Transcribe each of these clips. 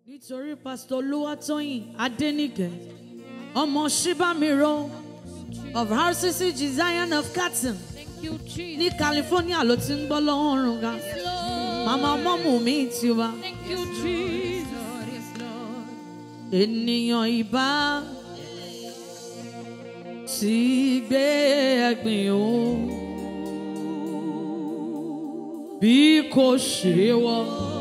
nítorí pásítọ̀ olúwatóyìn adẹ́nìkẹ́ ọmọ ṣíbámiró of rcc zion of Catton Thank you, Jesus. ní california ló ti ń gbọ́ lọ́rùn ga Lord. màmá ọmọọmọ mi ti wá Thank you, Jesus. Yes, Lord. ènìyàn ìbá ti gbé ẹ̀gbìn o bí kò ṣe wọ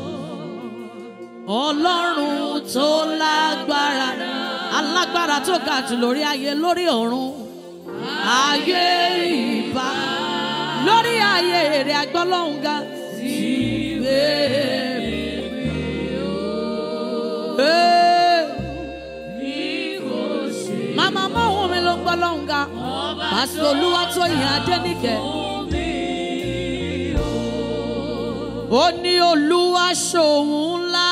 ọlọ́run tó lágbára alágbára tó ga jù lórí ayé lórí ọ̀run ayé ìbá lórí ayé èrè agbọ́lọ́hún ga ti gbé ẹ̀gbìn o. Hey. Màmá mọ́hún mi ló ń gbọ́ lọ́hùn ga. Pásítọ̀ Olúwatóyìn Adéníkẹ́. Ó ní Olúwa ṣòun ńlá.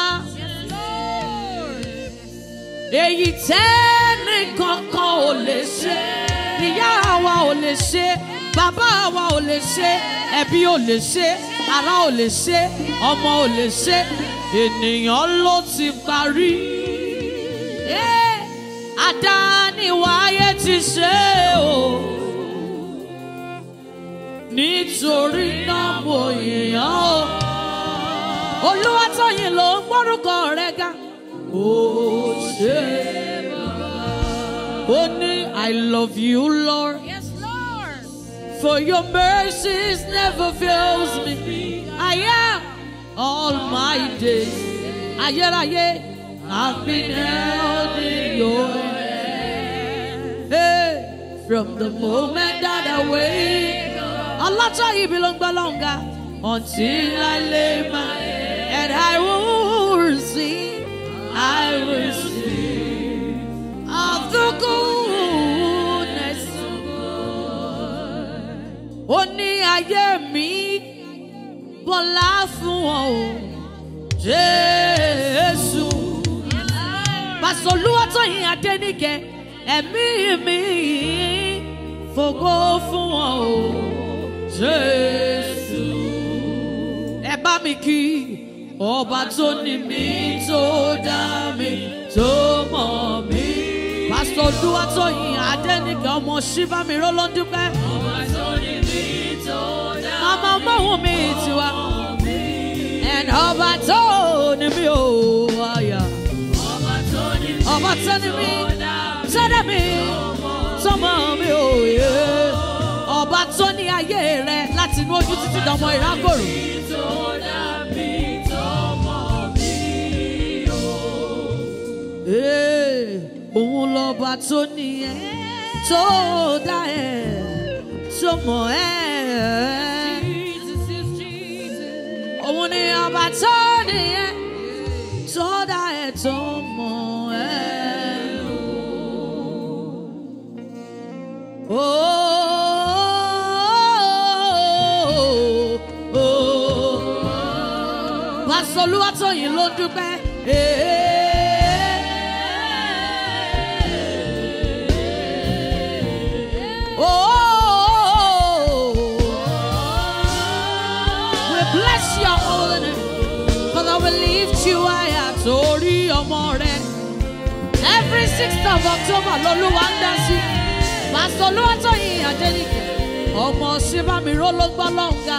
Èyí tẹ́ni kankan ò lè ṣe. Ìyá wa ò lè ṣe. Bàbá wa ò lè ṣe. Ẹbí ò lè ṣe. Ará ò lè ṣe. Ọmọ ò lè ṣe. Ènìyàn ló ti parí. Eh, Àdániwáyé ti ṣe o. Nítorí náà mo yìnyán o. Olúwatóyìn ló ń gbórúkọ rẹ̀ ga. Ó ṣe ó ní I love you Lord Yes, Lord. for your mercies never fails me. I am all my days. Ayérayé, I've been held in your hand. Hey, from the moment that I wake up. Ọlọ́jọ́ ibi ló ń gbọ́ lọ́nga. Until I lay my head and I will sing, I will sing of the goodness of God ó ní ayé mi bọ́lá fún wọn o jésù pásítọ̀ olúwatóyìn adéníkẹ́ ẹ̀mí mi fògo fún wọn o jésù ẹ bá mi kí ọba tó ní mi tó dá mi tó mọ̀ mí pásítọ̀ olúwatóyìn adéníkẹ́ ọmọ ṣíbámiró ló ń dúpẹ́. Mama ọmọhun mi ti wá. And ọba tó ní mi ò wáyà. Ọba tó ní mi, sẹ́dẹ̀ mi, sọmọ mi ò yé. Ọba tó ní ayé rẹ láti inú ojú títí dọmọ ìrákòrò. Ee, Òun lọ́ba tó ní ẹ, tó dá ẹ, tó mọ̀ ẹ́. Jesus is Jesus. Òun ni ọba tó nìyẹn tó dá ẹ tó mọ̀ ẹ́. Pásítọ̀ Olúwatóyìn ló dúpẹ́. We bless your holy name. Father, we lift you higher torí ọmọ rẹ. Every sixth of October lolúwa ń dá sí. Pásítọ̀ Olúwatóyìn Adéníkẹ́. Ọmọ Ṣíbámiró ló gbọ́ lọ́ǹga.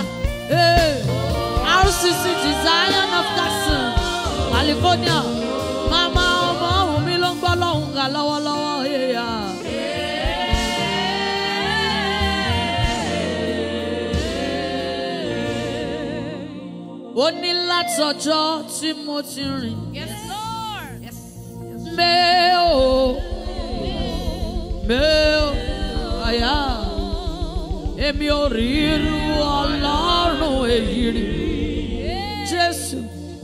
RCC Zion of Catton, California. Màmá ọmọ ọ̀hún mi ló ń gbọ́ lọ́ǹga lọ́wọ́lọ́wọ́. Yeah. ó ní látọjọ́ tí mo ti rìn Yes, Lord. Yes. mẹ́ o mẹ́ o àyà èmi ò rí irú ọlọ́run èyí rí jésù.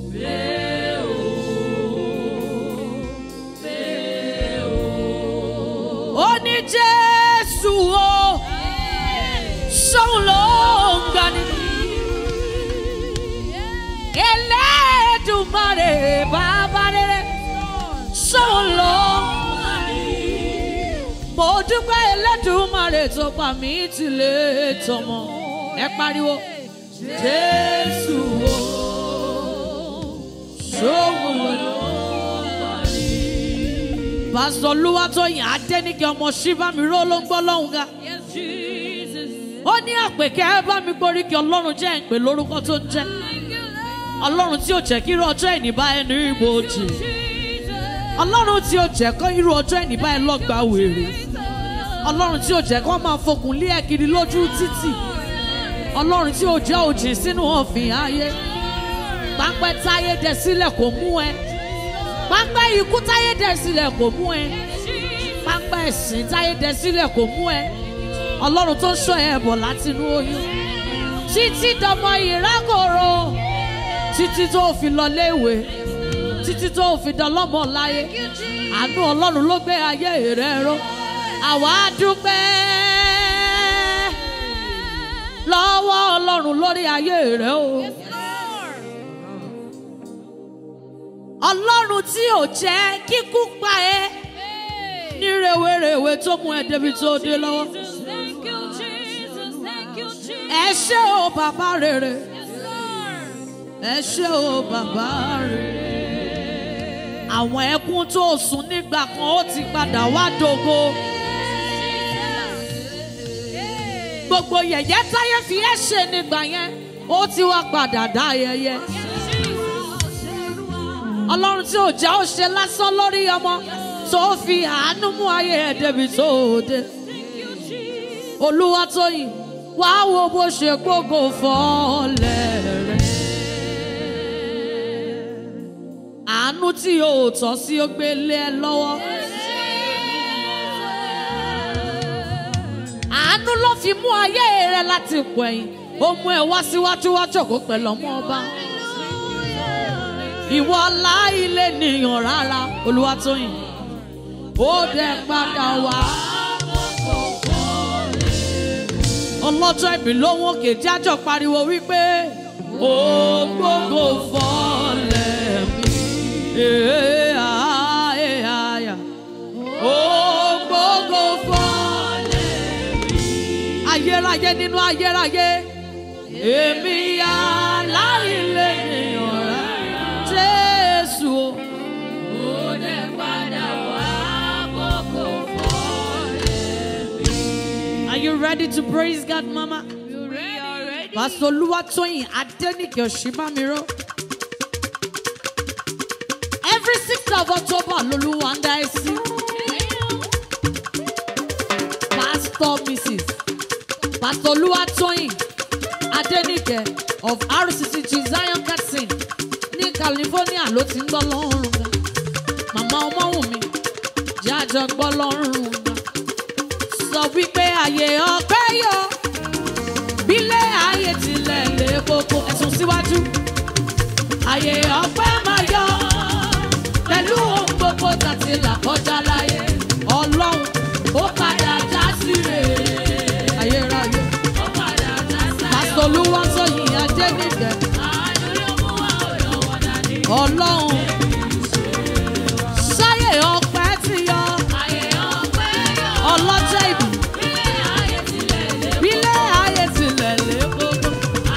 ó ní jésù o sóun ló ń gbani. Elédùmarè bàbá rere sóun ló mo dúpẹ́ Elédùmarè tó pa mí tìlé tọmọ ẹ pariwo Jésù o sóun ló pásítọ̀ olúwatóyìn adẹ́nìkẹ́ ọmọ ṣíbámiró ló ń gbọ́ lọ́hùn ga Yes, Jesus. ó ní àpèkẹ́ ẹ bá mi gborí kí ọlọ́run jẹ́ ìpè lórúkọ tó ń jẹ́ Thank you, Lord. ọlọ́run tí ò jẹ́ kí irú ọjọ́ ìní bá ẹnu ibojì Jesus. ọlọ́run tí ò jẹ́ kó irú ọjọ́ ìní bá ẹ lọ́gbà wèrè ọlọ́run tí ò jẹ́ kó máa fokùn lé ẹ kiri lójú títì ọlọ́run tí ò jẹ́ òjì sínú ọ̀fìn ayé pápẹ́ táyé dẹ sílẹ̀ kò mú ẹ pápẹ́ ikú táyé dẹ sílẹ̀ kò mú ẹ pápẹ́ ẹ̀sìn táyé dẹ sílẹ̀ kò mú ẹ ọlọ́run tó ń ṣọ́ ẹ bọ̀ látinú oyún títí dọmọ ìrákòrò títí tó fi lọ léèwé títí tó fi dọlọ́mọ láyé àánú ọlọ́run ló gbé ayé rẹ ró àwa dúpẹ́ lọ́wọ́ ọlọ́run lórí ayé rẹ o. ọlọ́run tí ò jẹ́ kíkú pa ẹ́ ní rèwerèwe tó mú ẹ débi tó dé lọ́wọ́. Thank you, Jesus. Thank you, Jesus. ẹ ṣé o bàbá rere Yes, Lord. ẹ ṣé o bàbá rere. àwọn ẹkún tó sùn nígbà kan ó ti padà wá dògo. gbogbo yẹ̀yẹ́ táyé fi ẹ́ ṣe nígbà yẹn ó ti wá padà dá ayẹyẹ. ọlọ́run tí ò jẹ́ ó ṣe lásán lórí ọmọ tó fi àánú mú ayé ẹ̀ débi tó dé. olúwatóyìn wá wo bó ṣe gbógo fọ́ọ̀lẹ̀ rẹ̀. àánú tí o ò tọ́ sí ó gbé lé ẹ lọ́wọ́. àánú ló fi mú ayé rẹ láti pọ̀ ẹ̀yìn ó mú ẹ wá síwájú wá jókòó pẹ̀lú ọmọ ọba. ìwọ láìlé nìyàn rárá olúwatóyìn ó dẹ padà wá. ọlọ́jọ́ ìbí lóhùn òkè jájọ́ pariwo wípé ó gbógo fọ́lẹ̀ mi. Ee, ah, ee, ah, ya. Ó gbógo fọ́lẹ̀ mi. Ayérayé nínú ayérayé. Èmi aláìlè nìyàn rẹ̀. Jésù o. Ó dẹ̀ padà wá gbógo fọ́lẹ̀ mi. Are you ready to praise God, Mama? You ready? Pastor Oluwatoyin Adenike Oshibamiro. Every 6th of October, Loluwa ń dá ẹ sí. Pastor Mrs. Pastor Oluwatoyin Adenike of RCCG Zion Catson ní California ló ti ń gbọ́ lọ́rùn ga. Màmá Ọmọ́wùnmi jẹ́ àjọ gbọ́ lọ́rùn ga. Sọ wípé àyè ọpẹ́ yọ bílẹ̀ ayé tilẹ̀ lé koko ẹ̀sùn síwájú. Àyè ọpẹ́ máa yọ pẹ̀lú ohun gbogbo tàti là kọjá láyé. Ọlọ́run ó padà já sí rèé. Ayérayé. Ó padà já sí rèé. Pásítọ̀ Olúwatóyìn Adéníkẹ́. Ọlọ́run. Sáyè ọpẹ́ ti yọ. Ọlọ́jọ́ ìbí. Bílẹ̀ ayé tilẹ̀ lé koko.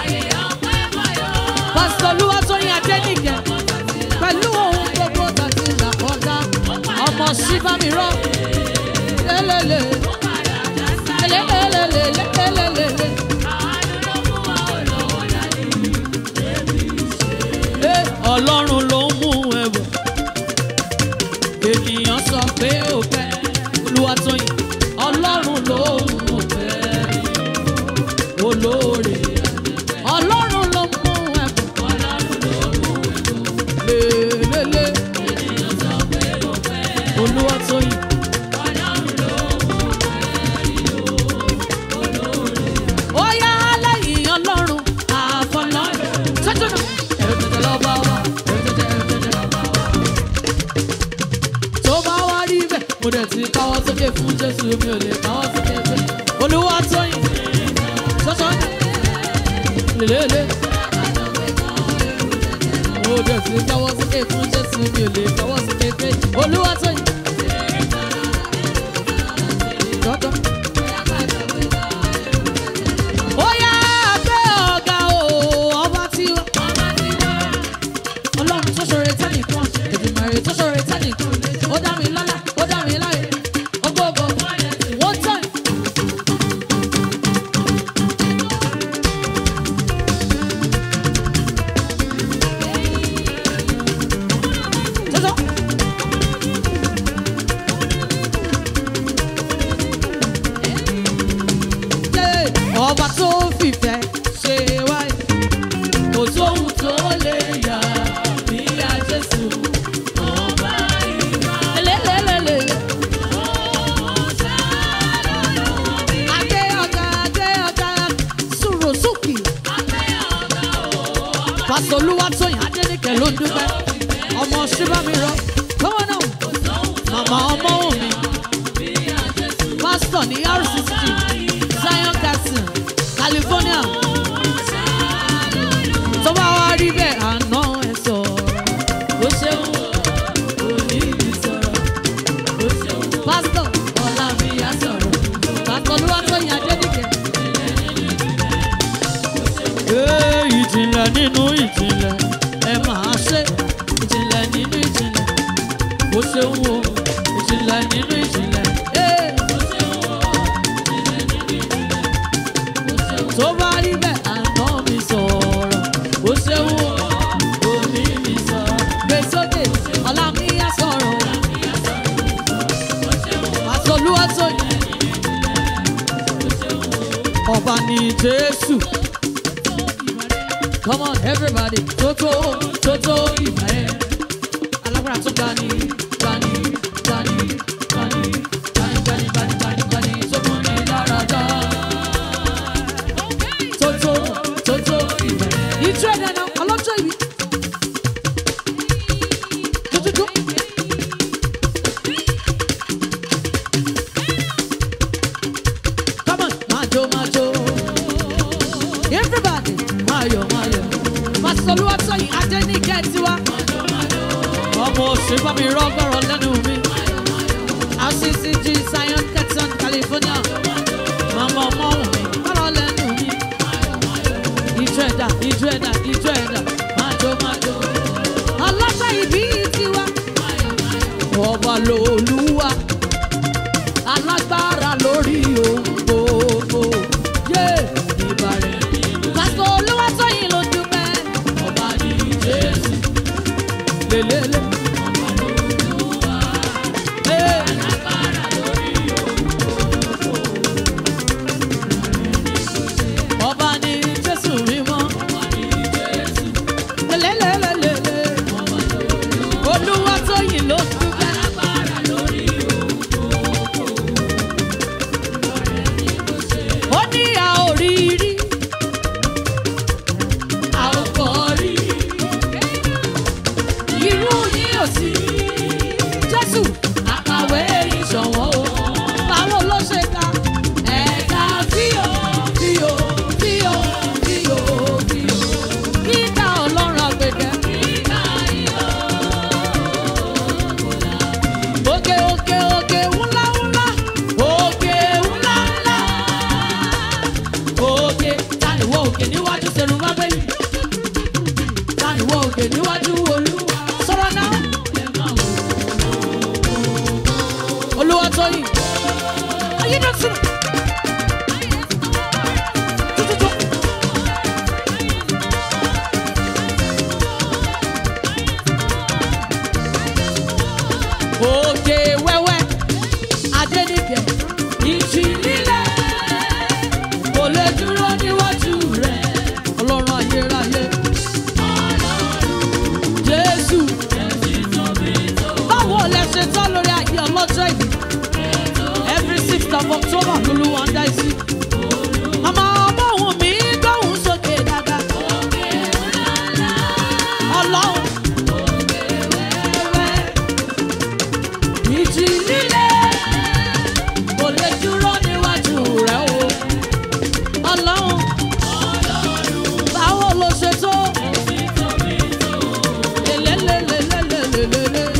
Pásítọ̀ Olúwatóyìn Adéníkẹ́ pẹ̀lú ohun gbogbo tàbí ìlàkọjá ọmọ síbámirọ́ lélẹ́lẹ́ lélẹ́lẹ́lẹ́ lélẹ́lẹ́. Ẹ, Ọlọ́run ló ń mú ẹ̀wọ̀ ènìyàn sọ pé ó fẹ́ Olúwatóyìn Ọlọ́run ló ń mú ẹ̀wọ̀ olóore Ọlọ́run ló ń mú ẹ̀wọ̀ lélẹ́lẹ́ Olúwatóyìn. Ó yá lẹ́yìn Ọlọ́run àfọlọ́run. Sọ́jọ́ náà. Ẹ̀rù tètè lọ bá wa. Ẹ̀rù tètè ẹ̀rù tètè lọ bá wa. Tó bá wá rí bẹ́ẹ̀, mo dẹ̀ ti káwọ́ sókè fún Jésù mi ò lè káwọ́ sókè pé Olúwatóyìn. Sọ́jọ́ náà. Lélẹ́lẹ́. Mo dẹ̀ ti káwọ́ sókè fún Jésù mi ò lè káwọ́ sókè pé Olúwatóyìn. Jọ́jọ́. Ó yá gbé ọ̀gá o, ọba tí wá. Ọlọ́run tó ṣoore tẹ́nìkan, Èdùmàrè tó ṣoore tẹ́nìkan. Ó dá mi lọ́lá, ó ló ń dúpẹ́ ọmọ ṣíbá mi rọ kọ́wọ́ náà màmá ọmọ òun mi pásítọ̀ ní rcc zion castle california tó bá wá rí bẹ́ẹ̀ àná ẹ̀ sọ̀rọ̀ ó ṣeun òní mi sọ̀rọ̀ ó ṣeun pásítọ̀ ọ̀la mi á sọ̀rọ̀ pásítọ̀ olúwatóyìn adédìgẹ̀. Ee, ìjìnlẹ̀ nínú ìjìnlẹ̀ ẹ máa ṣe ìjìnlẹ̀ nínú ìjìnlẹ̀ ó ṣeun o ìjìnlẹ̀ nínú ìjìnlẹ̀. Ee. tó bá rí bẹ́ẹ̀ àná mi sọ̀rọ̀ ó ṣeun o òní mi sọ̀rọ̀ gbé sókè ọ̀la mi á sọ̀rọ̀ pásítọ̀ olúwatóyìn ọba ní jésù. Come on, everybody. Toto, Toto, Ibae. Alágbára tó ga ni, ga ni, ga ni, ga ni, ga ni, ga ni, ga ni, ga ni, ga ni, tó mú ni lára dá. Toto, Toto, Ibae. Ìjọ ẹ̀dá náà, ọlọ́jọ́ ìbí. Tututu. Come on, majo, majo. Everybody, mayo, mayo. Pásítọ̀ Olúwatóyìn Adéníkẹ́ tiwa. Ọmọ òṣèlú mi rọ́gọ́rọ̀ lẹ́nu mi. RCCG Zion Texan California. Màmá ọmọ òun mi kọ́rọ̀ lẹ́nu mi. Ìjọ ẹ̀dá, ìjọ ẹ̀dá, ìjọ ẹ̀dá. Májò, májò. Ọlọ́jọ́ ìbí tiwa. Ọba lòlúwa. Alágbára lórí ohun gbogbo. Yé ìbàrẹ̀. Pásítọ̀ Olúwatóyìn ló dúpẹ́. Ọba ní Jésù. Lélẹ́lẹ́. Ee. Ọba ní Jésù mímọ́. Lélẹ́lẹ́lẹ́lẹ́lẹ́. Olúwatóyìn ló dúpẹ́. ó ní a ò rí rí a ò kọ́ rí irú yín ò sí jésù àkàwé ìṣọ̀wọ́ o báwo ló ṣe ká ẹ̀ka fíò fíò fíò fíò fíò kíkà ọlọ́run àgbẹ̀dẹ. Òkè òkè òkè ńlá ńlá òkè ńlá ńlá òkè tániwọ̀ òkè níwájú sẹ́nu má bẹ́yì tániwọ̀ òkè níwájú olúwa sọ̀rọ̀ náà. Olúwatóyìn ayé náà sùn. Tututu. Òkè wẹ́wẹ́ Adéníkẹ́ ìjì lílẹ̀ kò lè dúró níwájú rẹ̀ ọlọ́run ayérayé Jésù báwo lẹ ṣe tán lórí ayé ọlọ́jọ́ ìbí every sixth of October lolúwa ń dá sí. Màmá ọmọ òun mi gbóhùn sókè dáadáa. Ọlọ́run ìjì líle kò lè dúró níwájú rẹ̀ o. Ọlọ́run báwo ló ṣe tó? Lélẹ́lẹ́lẹ́lẹ́lẹ́lẹ́lẹ́.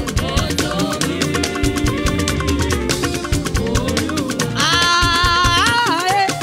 Ààyè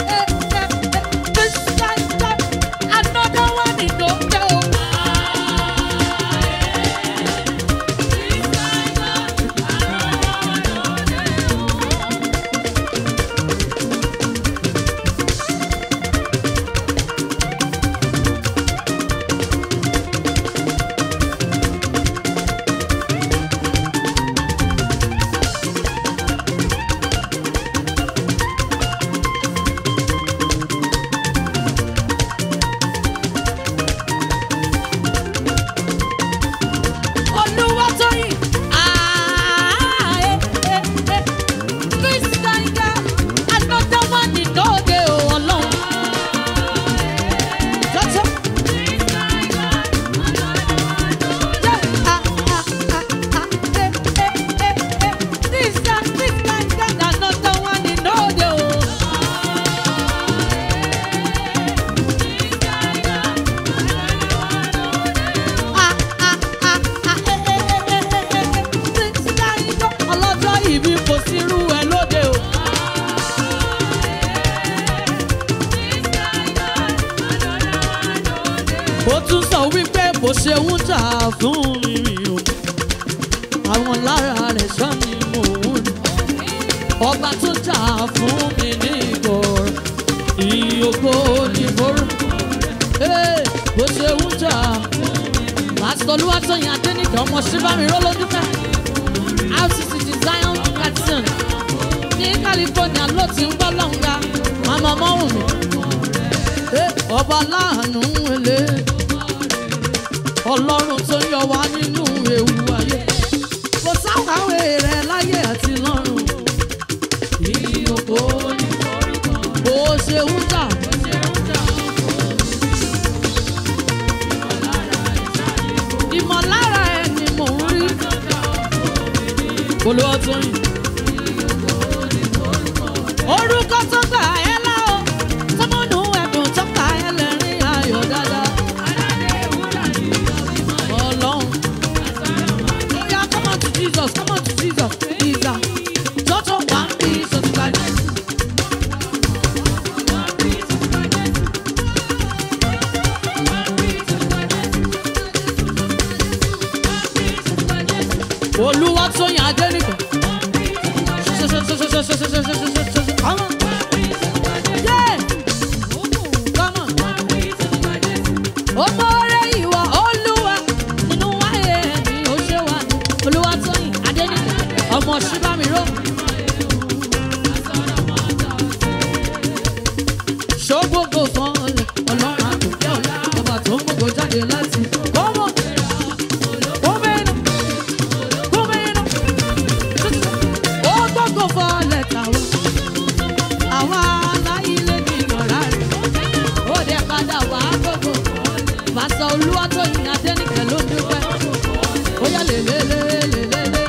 ṣe ń jà fún mi mi o àwọn lára rẹ̀ sọ ni mò ń rí ọba tó jà fún mi ní ìgbọ̀rọ̀ ìyókò ní forúkọ rẹ̀ bó ṣe ń jà pásítọ̀ olúwatóyìn adéníkẹ́ ọmọ síbámi rọ́lọ́dúnkẹ́ rcc design carton ní california ló ti ń gbọ́ lọ́nga màmá ọmọwùn mi ọba láàánú ele ọlọ́run tó yọ wá nínú ewu ayé kò sáwàwé rẹ láyé àti lọ́run ìyókò ní bó ṣe ń jà ìmọ̀lára ẹ̀ ni mò ń rí olùwàtòyìn orúkọ tó gbà ẹ́ lá o tọmọnù ẹ̀dùn tó gbà ẹ́ lẹ́rìn ayọ̀ dáadáa ọlọ́run oya come on to jesus come on to jesus ìgbà tọ́tọ̀ wà ń bí sọ́tùkà jésù. olúwa tó yàn adé nìkan. Come on. Yeah. Come on. Ọmọ rẹ̀ ìwà olúwa nínú wáyé ẹ̀mí ó ṣe wà ní olúwa tó yìn adé nìkan. Ọmọ ṣíbámiró. Ṣógbógbò fún ọlẹ̀ ọlọ́run àtòkẹ́ ọ̀la ọba tó ń gbogbo jáde láti. Kọ́mọ̀. Kọ́mẹ́nu. Kọ́mẹ́nu. Ó gbogbo fún ọlẹ̀ tàwọn. Àwa aláìlé ní ìyọ̀rá rẹ̀. Ó dẹ̀ padà wá gbogbo. Pásítọ̀ Olúwatóyìn Adéníkẹ̀ ló ń dúpẹ́. Ó yá lélẹ́lẹ́lẹ́lẹ́lẹ́.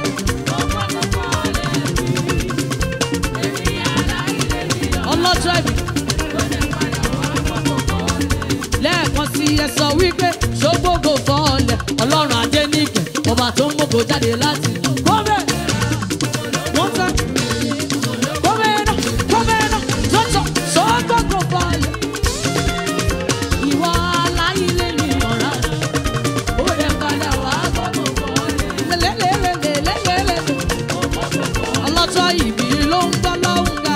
Ọlọ́jọ́ ìbí. lẹ́ẹ̀kan sí ẹ sọ wípé ṣógbógo fọ́ọ̀lẹ̀ ọlọ́run adéníkẹ̀ ọba tó ń mọ́gò jáde láti kọ́mẹ́ wọ́n fẹ́ kọ́mẹ́ náà kọ́mẹ́ náà tọ́tọ̀ ṣógbógo fọ́ọ̀lẹ̀ ìwọ aláìlé ní ọ̀rá ó lè padà wá gbogbo fọ́ọ̀lẹ̀ lẹ́lẹ́lẹ́lẹ́lẹ́lẹ́lẹ́ ọlọ́jọ́ ìbí ló ń gbọ́ lọ́hùn ga.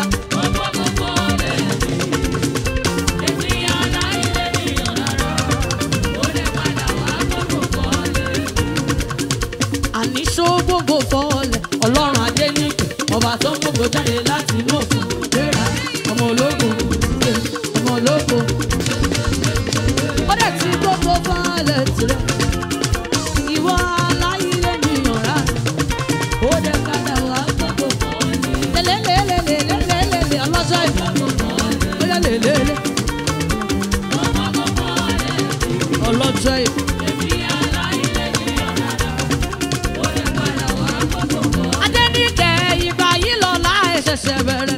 àní ṣógbógbò fọ́ọ̀lẹ̀ ọlọ́run adéníkè ọba tó ń gbogbo jáde láti inú òfin léra ọmọ ológo ṣe ọmọ ológo. ó dẹ̀ ti gbogbo fọ́ọ̀lẹ̀ tirẹ̀ ìwọ aláìlé nìyàn rà ó dẹ̀ padà wá gbogbo fọ́ọ̀lẹ̀ lélẹ́lẹ́lẹ́lẹ́lẹ́lẹ́ ọlọ́jọ́ ìgbà lélẹ́lẹ́lẹ́ ọlọ́jọ́ ìgbà. Adéníkẹ́ ìgbà yìí lọ́la ẹ̀ ṣẹ̀ṣẹ̀ bẹ̀rẹ̀.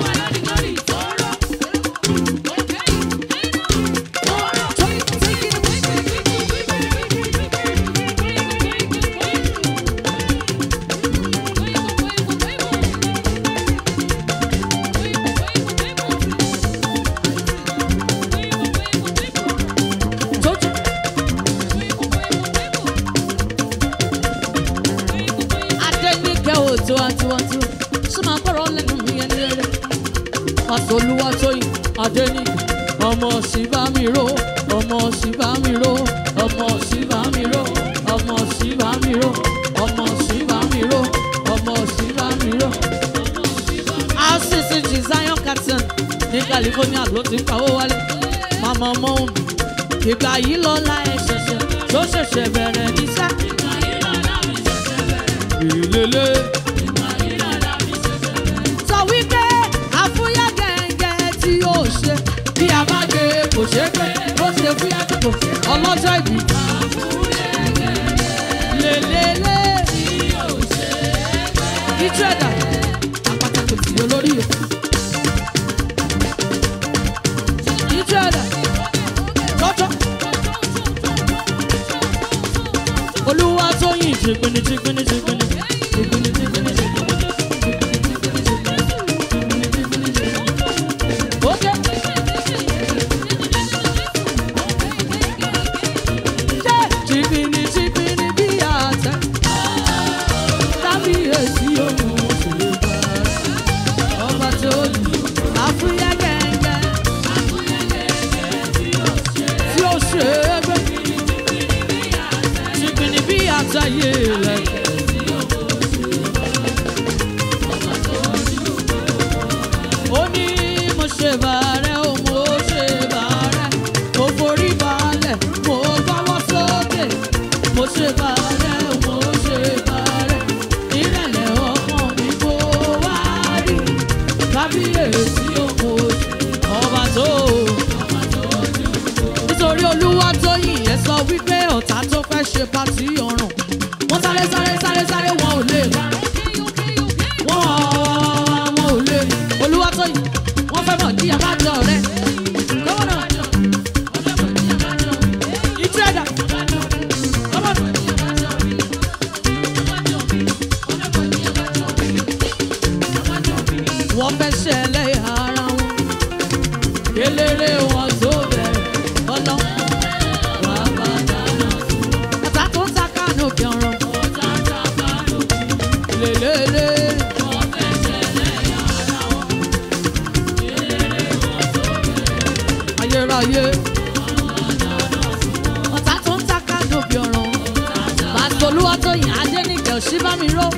Tójú. Adéníkẹ́ ò tiwantiwantiwa ṣé máa gbọ́rọ̀ lẹ́nu mi ẹni rere. Pásítọ̀ Olúwatóyìn Adéníkẹ́ ọmọ Ṣìbámiró ọmọ Ṣìbámiró ọmọ Ṣìbámiró ọmọ Ṣìbámiró ọmọ Ṣìbámiró ọmọ Ṣìbámiró. RCC Zion Carton ní California ló ti ń pawó wálé. Màmá ọmọ òun ìgbà yìí lọ́la ẹ̀ ṣẹ̀ṣẹ̀ tó ṣẹ̀ṣẹ̀ bẹ̀rẹ̀ níṣẹ́. Ìlélẹ́. Sọ wípé àfúyẹ́ gẹ̀ǹgẹ̀ tí yóò ṣe bí a bá gbé kò ṣe é pé ó ṣe fúyẹ́ kò ọlọ́jọ́ ìbí. Lélẹ́lẹ́. Ìjú ẹ̀dá àpáta kò tí olórí o. Ìjú ẹ̀dá lọ́jọ́. Olúwa tó yìn jìgbìnì jìgbìnì jìgbìnì. Jìgbìnì jìgbìnì jìgbìnì. Ókè. ọ̀tá tó fẹ́ ṣe pàtí ọ̀ràn wọ́n sáré sáré sáré sáré wọn ò lè wọ́n wọn ò lè olúwa tó yìí wọ́n fẹ́ mọ̀ ní àbájọ rẹ lọ́wọ́ náà ìtú ẹ̀dá lọ́wọ́ náà. wọ́n fẹ́ ṣẹlẹ̀ ara wọn eléré wọn tó bẹ̀rẹ̀ ọlọ́ wà bá dáná sùn. ọ̀tá tó ń ta kánò bí ọ̀rọ̀ lélẹ́lẹ́. ayérayé ọ̀tá tó ń ta kánò bí ọ̀rọ̀ pásítọ̀ olúwatóyìn adéníkẹ́ òṣìbámiró.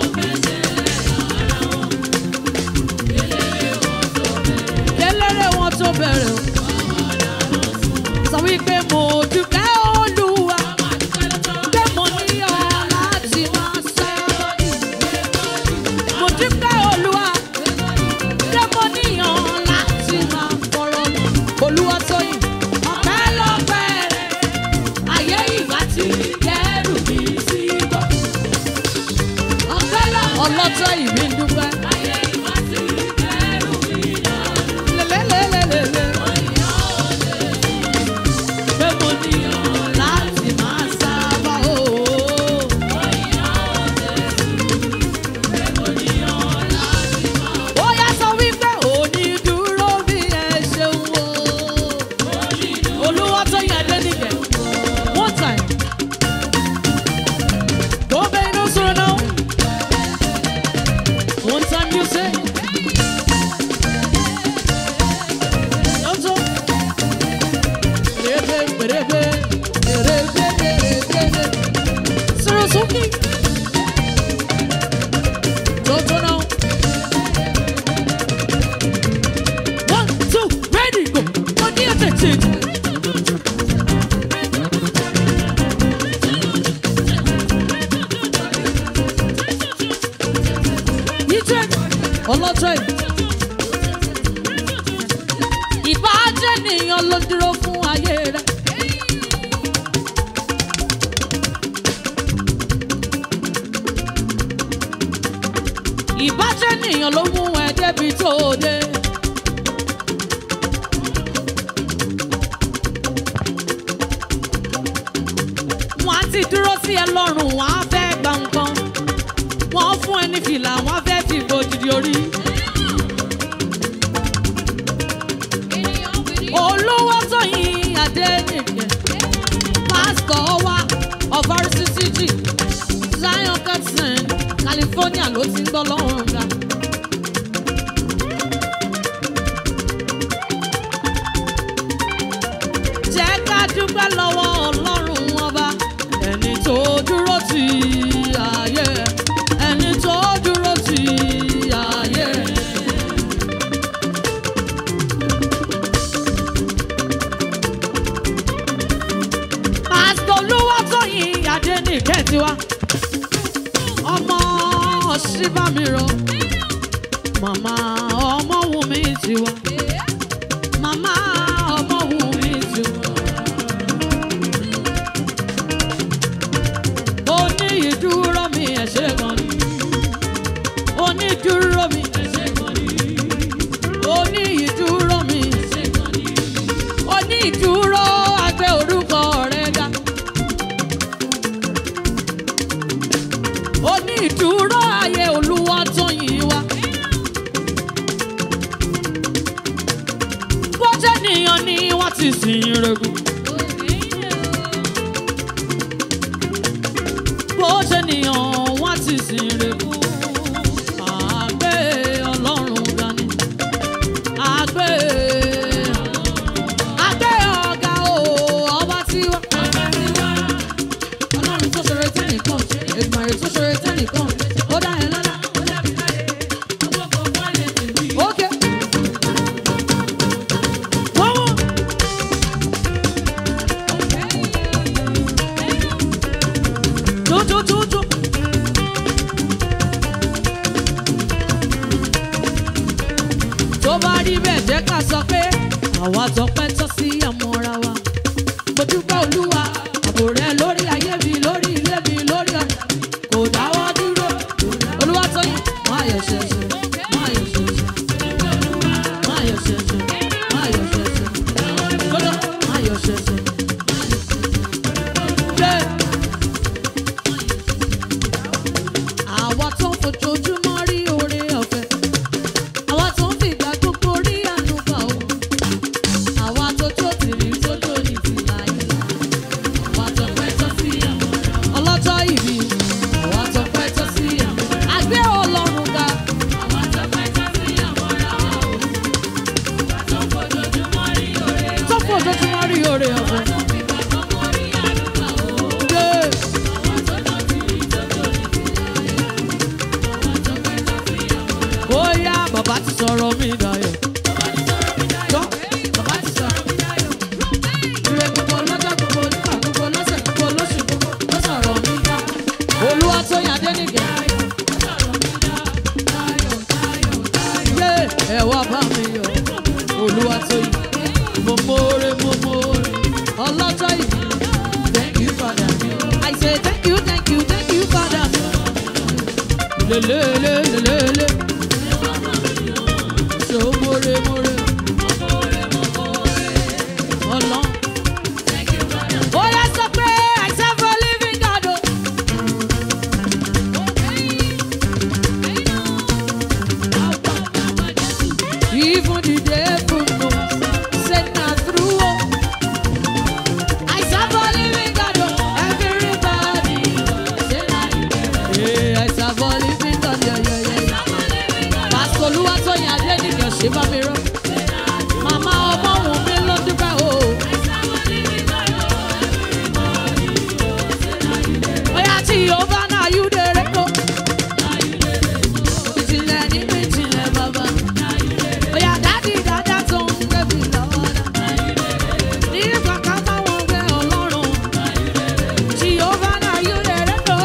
eléré wọn tó bẹ̀rẹ̀ o. sọ wípé mo dúpẹ́ olúwa pé mo ní ọ láti máa sábà. mo dúpẹ́ olúwa pé mo ní ọ láti máa fọ̀rọ̀ lọ. olúwa tó yìn ọ̀pẹ́ lọ́pẹ́ rẹ̀ ayé ìgbà tí kẹ́rù mi sí gbọ́. ọ̀pẹ́ lọ ọlọ́tọ̀ ìbí ń dúpẹ́. lélẹ́lẹ́lẹ́lẹ́lẹ́. pé mo ní ọ láti máa sábà o. ó yá sọ wípé onídùúró bí ẹ ṣeun o. olúwa tó yẹ dé nìkẹ́ one time. go bẹ́ẹ̀ ló sọ̀rọ̀ náà. one time you say. Lọ́tọ̀. Rebe, rebe, rebe, rebe, rebe. Sọ̀rọ̀ sókè. Lọ́tọ̀ náà. One, two, ready, go. Wọ́n ní ẹ̀fẹ̀ tètè. Yíjẹ́ ọlọ́jọ́ yìí. Ìbájẹ́ nìyàn ló dúró fún ayé rẹ̀. Ìbájẹ́ nìyàn ló mú ẹ débi tó dé. Wọ́n á ti dúró sí ẹ lọ́rùn, wọ́n á fẹ́ gba nǹkan. Wọ́n fún ẹ ní fìlà, wọ́n á fẹ́ fi gbòdìdì orí. olówó tóyin adénìkẹ́ pásítọ̀ wa of rccg zion capson california ló ti ń gbọ́ lọ́rùn ga. jẹ́ ká dúpẹ́ lọ́wọ́ ọlọ́run ọba ẹni tó dúró ti ayé ẹni tó dúró ti ayé. pásítọ̀ olúwatóyìn adénìkẹ́ tiwa ọmọ ṣíbàmírọ màmá ọmọwùmí tiwa màmá ọmọwùmí tiwa. onídùúró mi ẹ̀ ṣe kan ní onídùúró mi ẹ̀ ṣe kan ní onídùúró mi ẹ̀ ṣe kan ní onídùúró agbẹ́ orúkọ rẹ̀ ga. onídùúró ayé olúwa tó yìn wá. bó jẹ́ nìyàn ni wọ́n ti sìn rẹ̀gùn. bó jẹ́ nìyàn wọ́n ti sìn rẹ̀gùn. àgbẹ̀ ọlọ́run dání. àgbẹ̀ àgbẹ̀ ọ̀gá o ọba tiwa. ọlọ́run tó ṣeré tẹ́nìkan ìgbàlè tó ṣeré tẹ́nìkan ó dá ẹ lọ́lá. Okay. Come on. Jó, jó, jó, jó. tó bá rí bẹ́ẹ̀ jẹ́ ká sọ pé àwa tọpẹ́ tọ́ sí àmọ́ra wa mo dúpẹ́ olúwa àbò rẹ ló fojoojúmọ́ rí oore ọ̀fẹ́ àwa tó ń fìgbà gbogbo rí àánú gbà ó àwa tó tó tìrì tó tó ní tìlà ìlà àwa tó pẹ́ tó sí àwọn ọlọ́jọ́ ìbí àwa tó pẹ́ tó sí àwọn àgbẹ̀ ọlọ́run ga àwa tó pẹ́ tó sí àwọn ará wa ó tó fojoojúmọ́ rí oore ọ̀fẹ́ tó fojoojúmọ́ rí oore ọ̀fẹ́. Yeah. bóyá bàbá ti sọ̀rọ̀ mi dayọ̀. Gbọ́, bàbá ti sọ̀rọ̀ mi dayọ̀. Ire gbogbo lọ́jọ́ gbogbo nígbà gbogbo lọ́sẹ̀ gbogbo lóṣù gbogbo ló sọ̀rọ̀ mi dá. Olúwa tó yàn dé nìgẹ̀. Yé ẹ wá bá mi yọ̀. Olúwa tó yàn. Mo mórè mo mórè. Ọlọ́jọ́ ìbí. Thank you Father. I say thank you thank you thank you Father. Lelelelelele. So more more. Ọlọ́run. Ó yẹ sọ pé I serve a living God o. Even the devil knows, say na true o. I serve a living God o. Everybody say na you dey. Yeah, I serve a living God, yeah, yeah, yeah. Pásítọ̀ Olúwatóyìn Adéníkẹ̀ ṣe bá mi rán. Màmá ọmọ òun mi ló dúpẹ́ o. Bóyá tí o bá náà yú dèrè kó. Ìjìnlẹ̀ nínú ìjìnlẹ̀ bàbá. Bóyá dádì dáadáa tó ń gbẹ̀bí lọ́wọ́ náà. Nígbà ká bá wọn gbé Ọlọ́run. Tí o bá náà yú dèrè kó.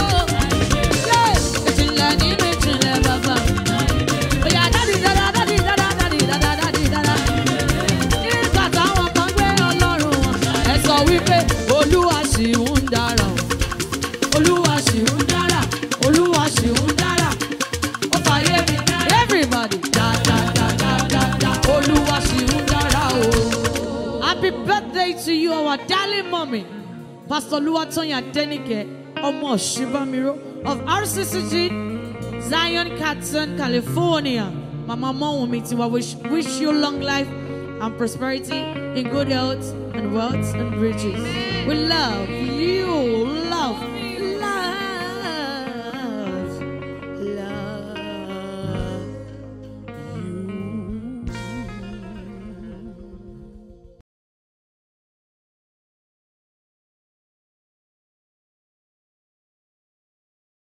Ìjìnlẹ̀ nínú ìjìnlẹ̀ bàbá. Bóyá dádì dáadáa dádì dáadáa dádì dáadáa dádì dáadáa. Nígbà táwọn kan gbé Ọlọ́run wọn. Ẹ sọ wípé Olúwa ṣì ń dára o olúwa ṣì ń dára olúwa ṣì ń dára ó fàyè mi everybody dáadáadáadáa olúwa ṣì ń dára o. happy birthday to you our darling mommy pastor luwatoyin adenike ọmọ ṣibamiro of rccg zion catson california mama mọ́wùnmi tiwa wish, wish you long life and prosperity in good health and wealth and riches we love you.